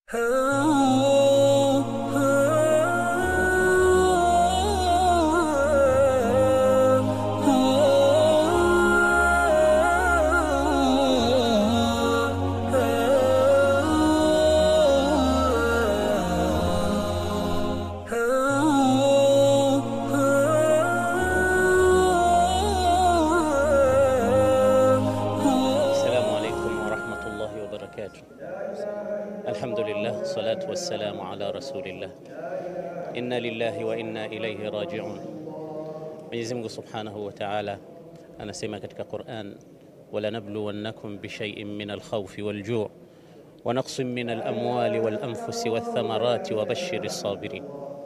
Assalamu alaikum warahmatullahi wabarakatuh. Alhamdulillah, salatu wassalamu ala rasulillah. Inna lillahi wa inna ilaihi rajiun. Mwenyezi Mungu subhanahu wa ta'ala anasema katika Quran, walanabluwannakum bishaiin min alkhawfi walju' wa naqsin min alamwali walanfusi wathamarati wabashiri sabirin.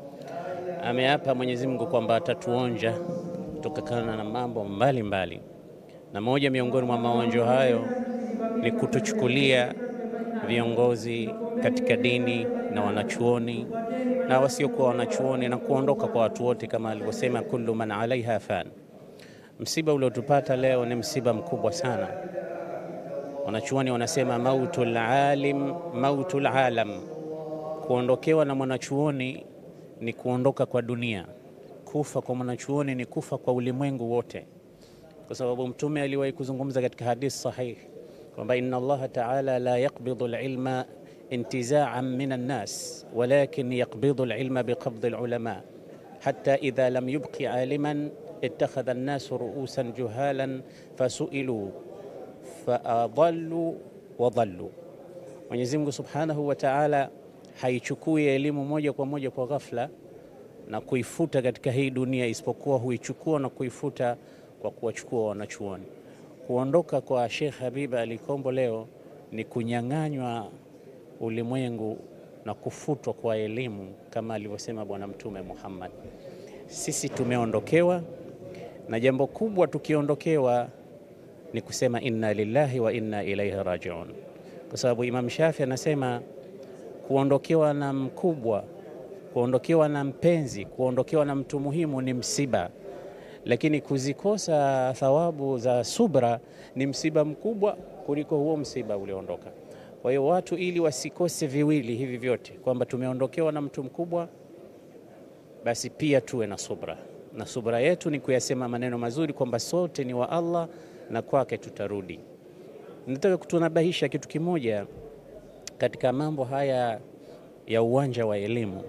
Ameapa Mwenyezi Mungu kwamba atatuonja kutokana na mambo mbalimbali mbali na moja miongoni mwa maonjo hayo ni kutuchukulia viongozi katika dini na wanachuoni na wasiokuwa wanachuoni na kuondoka kwa watu wote, kama alivyosema kullu man alaiha fan. Msiba uliotupata leo ni msiba mkubwa sana. Wanachuoni wanasema mautul alim mautul alam, kuondokewa na mwanachuoni ni kuondoka kwa dunia. Kufa kwa mwanachuoni ni kufa kwa ulimwengu wote kwa sababu Mtume aliwahi kuzungumza katika hadithi sahih kwamba inna Allaha taala la yaqbidu alilma intizaan min annas walakin yaqbidu alilma biqabdi alulama hatta idha lam yubqi aliman ittakhadha annasu ruusan juhalan fasuilu faadallu wadallu. Mwenyezi Mungu subhanahu wa taala haichukui elimu moja kwa moja kwa ghafla na kuifuta katika hii dunia, isipokuwa huichukua na kuifuta kwa kuwachukua wanachuoni. Kuondoka kwa Sheikh Habib Ali Kombo leo ni kunyang'anywa ulimwengu na kufutwa kwa elimu kama alivyosema Bwana Mtume Muhammad. Sisi tumeondokewa na jambo kubwa, tukiondokewa ni kusema inna lillahi wa inna ilaihi rajiun, kwa sababu Imam Shafi anasema kuondokewa na mkubwa, kuondokewa na mpenzi, kuondokewa na mtu muhimu ni msiba lakini kuzikosa thawabu za subra ni msiba mkubwa kuliko huo msiba ulioondoka. Kwa hiyo watu, ili wasikose viwili hivi vyote, kwamba tumeondokewa na mtu mkubwa, basi pia tuwe na subra, na subra yetu ni kuyasema maneno mazuri kwamba sote ni wa Allah na kwake tutarudi. Nataka kutunabahisha kitu kimoja katika mambo haya ya uwanja wa elimu.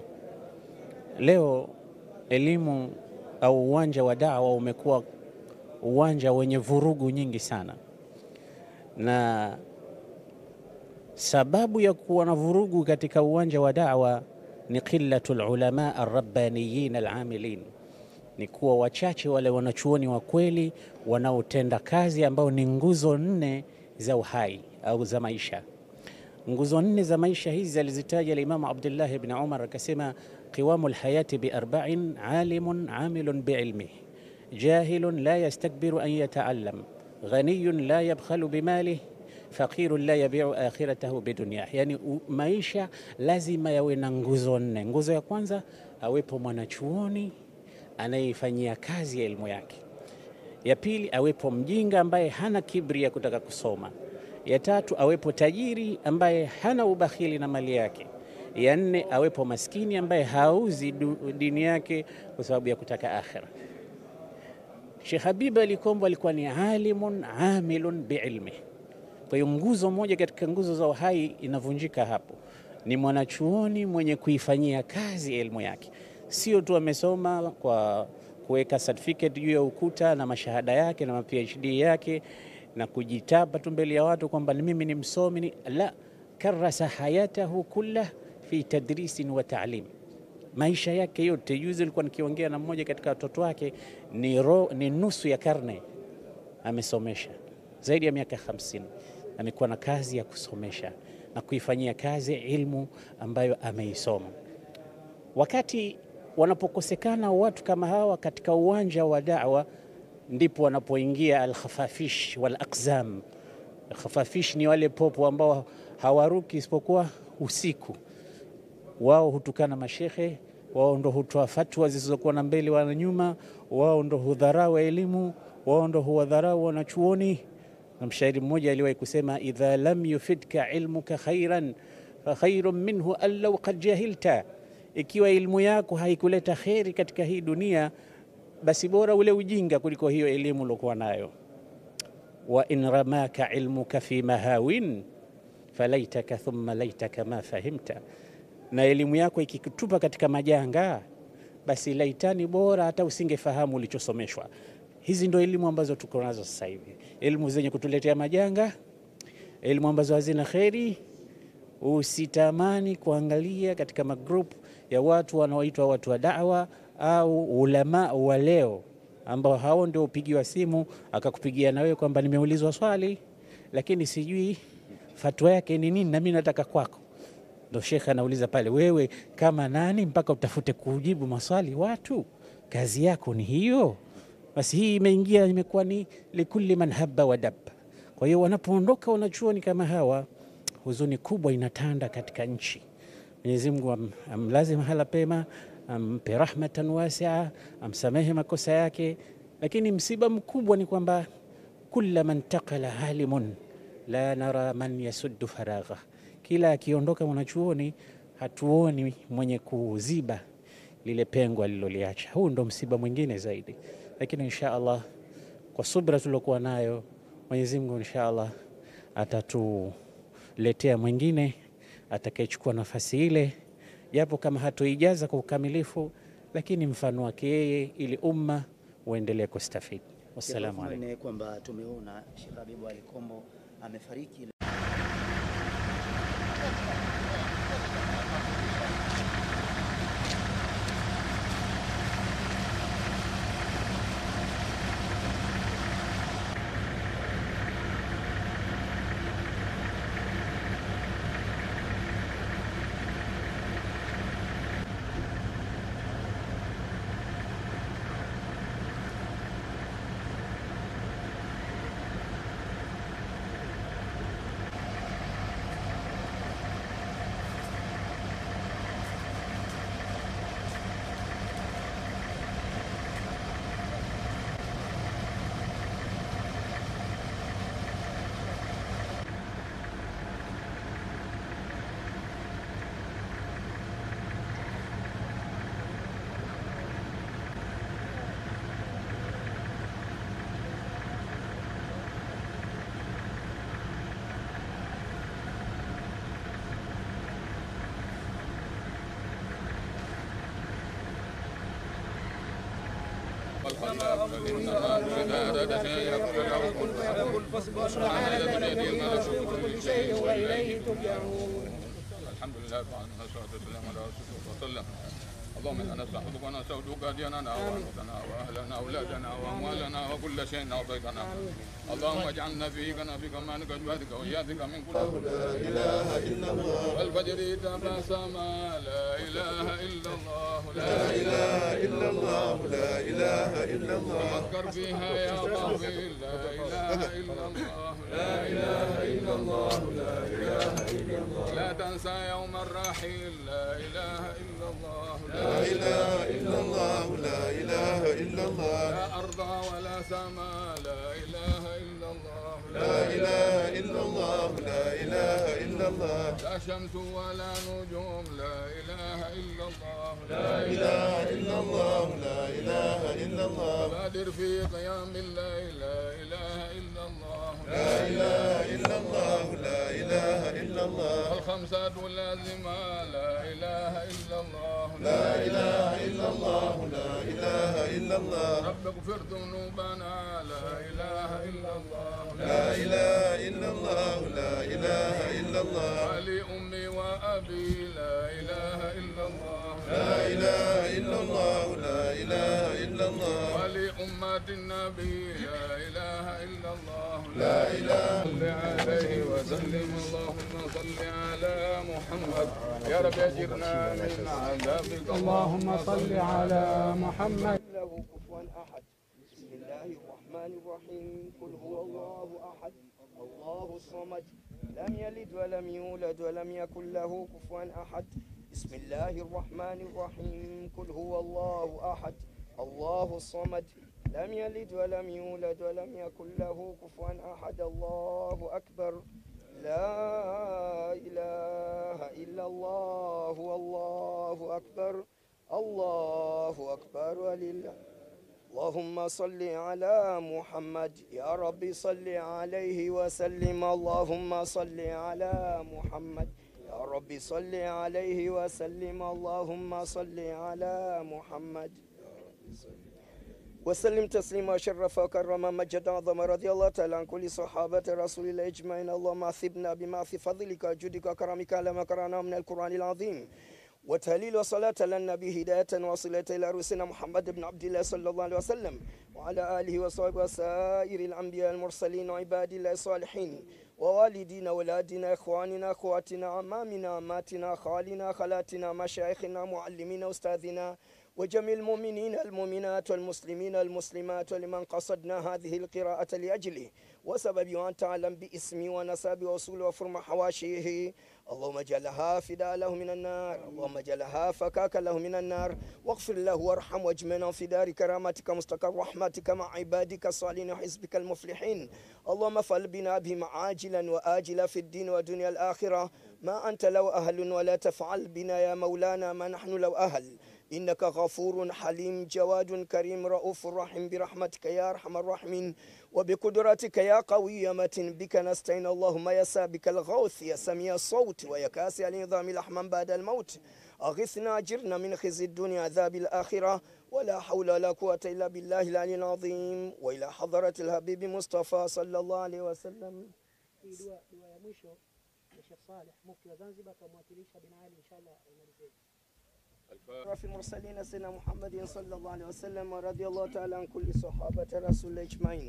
Leo elimu au uwanja wa dawa umekuwa uwanja wenye vurugu nyingi sana, na sababu ya kuwa na vurugu katika uwanja wa dawa ni qillatul ulama arrabbaniyin alamilin, ni kuwa wachache wale wanachuoni wa kweli wanaotenda kazi, ambao ni nguzo nne za uhai au za maisha. Nguzo nne za maisha hizi alizitaja Alimamu Abdullah ibn Umar akasema qiwamu lhayati biarba'in alimun amilun biilmih jahilun la yastakbiru an yataallam ghaniyun la yabkhalu bimalih faqirun la yabiu akhiratahu bidunyah. Yani maisha lazima yawe na nguzo nne. Nguzo ya kwanza awepo mwanachuoni anayeifanyia kazi ya elimu yake. Ya pili awepo mjinga ambaye hana kibri ya kutaka kusoma. Ya tatu awepo tajiri ambaye hana ubakhili na mali yake. Ya nne awepo maskini ambaye hauzi dini yake kwa sababu ya kutaka akhira. Sheikh Habib Ali Kombo alikuwa ni alimun amilun biilmi. Kwa hiyo nguzo moja katika nguzo za uhai inavunjika hapo, ni mwanachuoni mwenye kuifanyia kazi elimu yake, sio tu amesoma kwa kuweka certificate juu ya ukuta na mashahada yake na ma PhD yake na kujitapa tu mbele ya watu kwamba mimi ni msomi ni la, karasa hayatahu kullah fi tadrisin wa ta'lim, maisha yake yote. Juzi alikuwa nikiongea na mmoja katika watoto wake, ni, ro, ni nusu ya karne amesomesha, zaidi ya miaka 50 amekuwa na kazi ya kusomesha na kuifanyia kazi ilmu ambayo ameisoma. Wakati wanapokosekana watu kama hawa katika uwanja wa da'wa ndipo wanapoingia alkhafafish wal aqzam. Alkhafafish ni wale popo ambao hawaruki isipokuwa usiku. Wao hutukana mashekhe, wao ndo hutoa fatwa zisizokuwa na mbele wala nyuma, wao ndo hudharau elimu, wao ndo huwadharau wanachuoni. Na mshairi mmoja aliwahi kusema, idha lam yufidka ilmuka khairan fakhairun minhu an law qad jahilta, ikiwa ilmu yako haikuleta kheri katika hii dunia, basi bora ule ujinga kuliko hiyo elimu uliokuwa nayo. wa in ramaka ilmuka fi mahawin falaitaka thumma laitaka ma fahimta, na elimu yako ikikutupa katika majanga, basi laitani, bora hata usingefahamu ulichosomeshwa. Hizi ndo elimu ambazo tuko nazo sasa hivi, elimu zenye kutuletea majanga, elimu ambazo hazina kheri. Usitamani kuangalia katika magrupu ya watu wanaoitwa watu wa dawa au ulama wa leo, ambao hao ndio upigiwa simu akakupigia na wewe kwamba nimeulizwa swali, lakini sijui fatwa yake ni nini, na mimi nataka kwako. Ndo shekhe anauliza pale, wewe kama nani mpaka utafute kujibu maswali watu? Kazi yako ni hiyo? Basi hii imeingia imekuwa ni likulli man habba wa dabba. Kwa hiyo wanapoondoka wanachuoni kama hawa, huzuni kubwa inatanda katika nchi. Mwenyezi Mungu am, amlaze mahala pema, ampe rahmatan wasia, amsamehe makosa yake. Lakini msiba mkubwa ni kwamba kulla man taqala halimun la nara man yasuddu faragha, kila akiondoka mwanachuoni hatuoni mwenye kuziba lile pengo aliloliacha. Huu ndo msiba mwingine zaidi, lakini insha Allah kwa subra tuliokuwa nayo Mwenyezi Mungu insha Allah atatuletea mwingine atakayechukua nafasi ile, japo kama hatoijaza kwa ukamilifu, lakini mfano wake yeye, ili umma uendelee kustafidi. Wassalamu alaykum. Ni kwamba tumeona Sheikh Habibu Ali Kombo amefariki. الحمد لله تعالى والصلاة والسلام على رسول الله وسلم اللهم انا نستحفظك ونستودعك ديننا وانفسنا واهلنا واولادنا واموالنا وكل شيء اعطيتنا اللهم اجعلنا فيك نافك مالك جهدك واياك من كل لا اله الا الله والفجر تبسم لا اله الا الله لا اله الا الله لا اله الا الله فكر فيها يا طويل لا اله الا الله لا اله الا الله لا اله الا الله لا تنسى يوم الرحيل لا اله الا الله لا اله الا الله لا اله الا الله لا ارض ولا سماء لا اله الا الله لا اله الا الله لا اله الا الله لا شمس ولا نجوم لا اله الا الله لا اله الا الله لا اله الا الله بادر في قيام الليل لا اله الا الله لا اله الا الله لا اله الا الله الخمسة اللازمة لا اله الا الله لا اله الا الله لا اله الا الله رب اغفر ذنوبنا لا اله الا الله لا اله الا الله لا اله الا الله ولأمي وأبي لا اله الا الله لا اله الا الله لا اله الا الله ولأمة النبي لا اله الا الله لا اله صل عليه وسلم اللهم صل على محمد يا رب اجرنا من عذابك اللهم صل على محمد له كفوا أحد بسم الله الرحمن الرحيم قل هو الله أحد الله الصمد لم يلد ولم يولد ولم يكن له كفوا أحد بسم الله الرحمن الرحيم قل هو الله أحد الله الصمد لم يلد ولم يولد ولم يكن له كفوا أحد الله أكبر لا إله إلا الله والله أكبر الله أكبر ولله اللهم صل على محمد يا رب صل عليه وسلم اللهم صل على محمد يا رب صل عليه وسلم اللهم صل على محمد وسلم تسليما شرف وكرم مجد عظم رضي الله تعالى عن كل صحابة رسول الله أجمعين اللهم أثبنا بما في فضلك وجودك وكرمك على ما قرأنا من القرآن العظيم وتهليل وصلاة للنبي هداية وصلة إلى رسولنا محمد بن عبد الله صلى الله عليه وسلم وعلى آله وصحبه وسائر الأنبياء المرسلين وعباد الله الصالحين ووالدينا ولادنا إخواننا أخواتنا عمامنا عماتنا خالنا خالاتنا مشايخنا معلمين أستاذنا وجميع المؤمنين المؤمنات والمسلمين المسلمات ولمن قصدنا هذه القراءة لأجله وسبب أن تعلم باسمي ونسب وصول وفرم حواشيه اللهم اجعلها فداء له من النار اللهم اجعلها فكاك له من النار واغفر له وارحم واجمعنا في دار كرامتك مستقر رحمتك مع عبادك الصالحين وحزبك المفلحين اللهم فل بنا بهم عاجلا وآجلا في الدين ودنيا الآخرة ما أنت لو أهل ولا تفعل بنا يا مولانا ما نحن لو أهل إنك غفور حليم جواد كريم رؤوف رحيم برحمتك يا أرحم الراحمين وبقدرتك يا قوي متن بك نستعين اللهم يا سابك الغوث يا سميع الصوت ويا كاسي النظام الأحمن بعد الموت أغثنا أجرنا من خزي الدنيا عذاب الآخرة ولا حول ولا قوة إلا بالله العلي العظيم وإلى حضرة الحبيب مصطفى صلى الله عليه وسلم Hii dua dua ya mwisho ya Sheikh Saleh mufti wa Zanzibar kamwakilisha bin Ali inshallah aimalizie. في المرسلين سيدنا محمد صلى الله عليه وسلم ورضي الله تعالى عن كل صحابة رسول الله أجمعين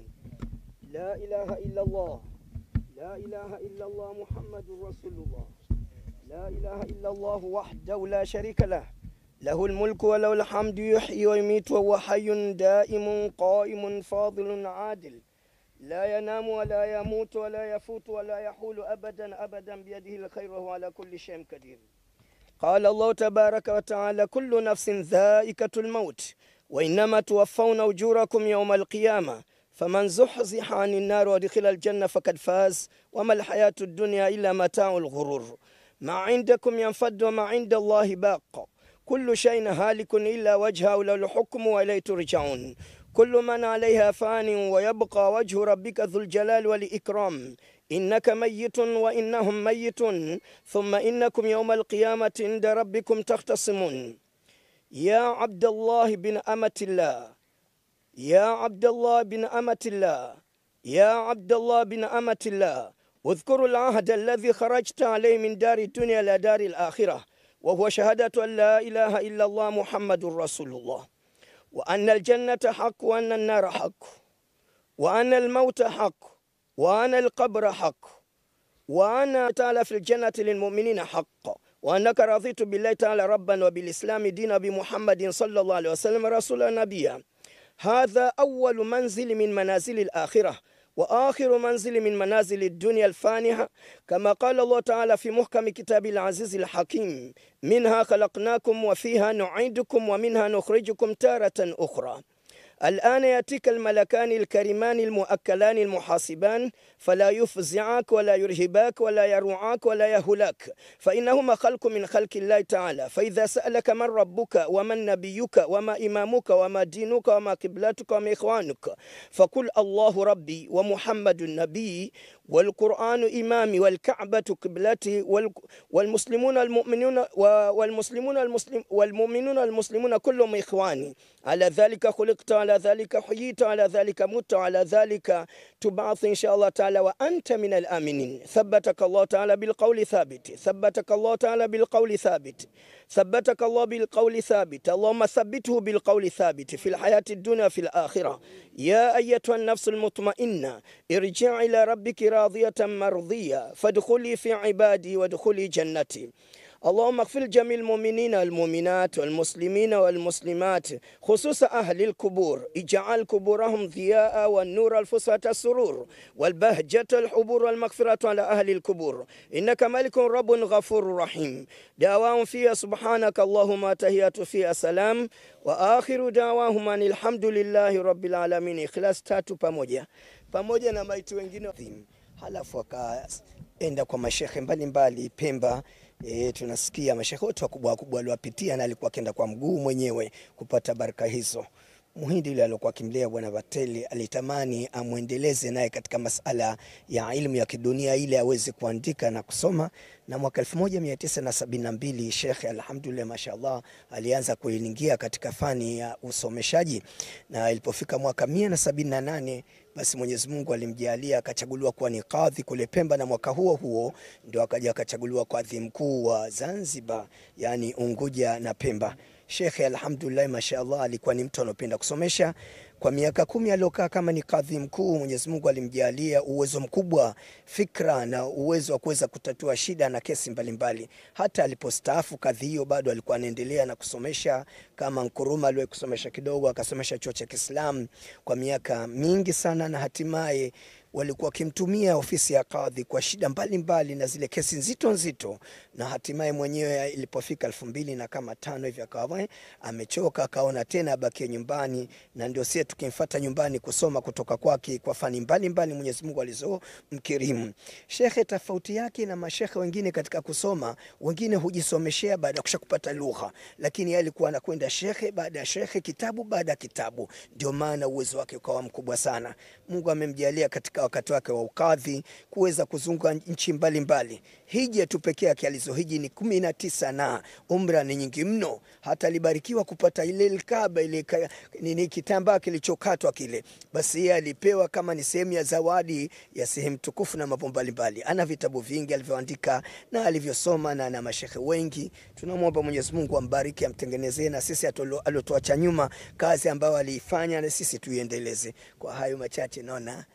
لا إله إلا الله لا إله إلا الله محمد رسول الله لا إله إلا الله وحده لا شريك له له الملك وله الحمد يحيي ويميت وهو حي دائم قائم فاضل عادل لا ينام ولا يموت ولا يفوت ولا يحول أبدا أبدا بيده الخير وهو على كل شيء قدير قال الله تبارك وتعالى كل نفس ذائقة الموت وإنما توفون أجوركم يوم القيامة فمن زحزح عن النار ودخل الجنة فقد فاز وما الحياة الدنيا إلا متاع الغرور ما عندكم ينفد وما عند الله باق كل شيء هالك إلا وجهه له الحكم وإليه ترجعون كل من عليها فان ويبقى وجه ربك ذو الجلال والإكرام إنك ميت وإنهم ميتون ثم إنكم يوم القيامة عند ربكم تختصمون يا عبد الله بن أمة الله يا عبد الله بن أمة الله يا عبد الله بن أمة الله اذكروا العهد الذي خرجت عليه من دار الدنيا إلى دار الآخرة وهو شهادة أن لا إله إلا الله محمد رسول الله وأن الجنة حق وأن النار حق وأن الموت حق وأن القبر حق وأن تعالى في الجنة للمؤمنين حق وأنك رضيت بالله تعالى ربا وبالإسلام دينا بمحمد صلى الله عليه وسلم رسولا نبيا هذا أول منزل من منازل الآخرة وآخر منزل من منازل الدنيا الفانحة كما قال الله تعالى في محكم كتاب العزيز الحكيم منها خلقناكم وفيها نعيدكم ومنها نخرجكم تارة أخرى الآن يأتيك الملكان الكريمان المؤكلان المحاسبان فلا يفزعك ولا يرهباك ولا يروعاك ولا يهلاك فإنهما خلق من خلق الله تعالى فإذا سألك من ربك ومن نبيك وما إمامك وما دينك وما قبلتك وما إخوانك فقل الله ربي ومحمد النبي والقرآن إمامي والكعبة قبلتي والمسلمون المؤمنون والمسلمون المسلم والمؤمنون المسلمون كلهم إخواني على ذلك خلقت على ذلك حييت على ذلك مت على ذلك تبعث إن شاء الله تعالى وأنت من الآمنين ثبتك الله تعالى بالقول ثابت ثبتك الله تعالى بالقول ثابت ثبتك الله بالقول ثابت اللهم ثبته بالقول ثابت في الحياة الدنيا في الآخرة يا أيتها النفس المطمئنة ارجع إلى ربك راضية مرضية فادخلي في عبادي وادخلي جنتي اللهم اغفر جميع المؤمنين والمؤمنات والمسلمين والمسلمات خصوصا أهل القبور اجعل قبورهم ضياء والنور الفسحة السرور والبهجة الحبور والمغفرة على أهل القبور إنك ملك رب غفور رحيم دعواهم فيها سبحانك اللهم تهيات فيها سلام وآخر دعواهم أن الحمد لله رب العالمين إخلاص tatu pamoja pamoja na maiti wengine halafu akaenda kwa mashekhe mbalimbali Pemba. E, tunasikia mashekhe wote wakubwa wakubwa aliwapitia na alikuwa akienda kwa mguu mwenyewe kupata baraka hizo. Muhindi yule aliokuwa akimlea bwana Vateli alitamani amwendeleze naye katika masala ya ilmu ya kidunia ili aweze kuandika na kusoma, na mwaka 1972 Sheikh alhamdulillah, mashallah, alianza kuingia katika fani ya usomeshaji, na ilipofika mwaka 178 basi Mwenyezi Mungu alimjalia akachaguliwa kuwa ni kadhi kule Pemba, na mwaka huo huo ndio akaja akachaguliwa kadhi mkuu wa Zanzibar, yani Unguja na Pemba. Shekhe alhamdulillah, mashaallah, alikuwa ni mtu anopenda kusomesha. Kwa miaka kumi aliokaa kama ni kadhi mkuu, Mwenyezi Mungu alimjalia uwezo mkubwa, fikra na uwezo wa kuweza kutatua shida na kesi mbalimbali mbali. Hata alipostaafu kadhi hiyo bado alikuwa anaendelea na kusomesha, kama Nkuruma aliwahi kusomesha kidogo, akasomesha chuo cha Kiislamu kwa miaka mingi sana, na hatimaye walikuwa wakimtumia ofisi ya kadhi kwa shida mbalimbali mbali na zile kesi nzito nzito, na hatimaye mwenyewe ilipofika elfu mbili na kama tano hivi akawa amechoka, akaona tena abakie nyumbani, na ndio sie tukimfuata nyumbani kusoma kutoka kwake kwa fani mbalimbali Mwenyezi Mungu alizomkirimu. Shekhe tofauti yake na mashekhe wengine katika kusoma, wengine hujisomeshea baada ya kusha kupata lugha, lakini yeye alikuwa anakwenda shekhe baada ya shekhe, kitabu baada ya kitabu, ndio maana uwezo wake ukawa mkubwa sana. Mungu amemjalia katika wakati wake wa ukadhi kuweza kuzunguka nchi mbalimbali. Hija tu pekee yake alizohiji ni kumi na tisa na umra ni nyingi mno. Hata alibarikiwa kupata ile Alkaaba, ile nini kitambaa kilichokatwa kile, basi yeye alipewa kama ni sehemu ya zawadi ya sehemu tukufu na mambo mbalimbali. Ana vitabu vingi alivyoandika na alivyosoma na na mashekhe wengi. Tunamwomba Mwenyezi Mungu ambariki, amtengenezee na sisi aliotuacha nyuma kazi ambayo aliifanya na sisi tuiendeleze. Kwa hayo machache naona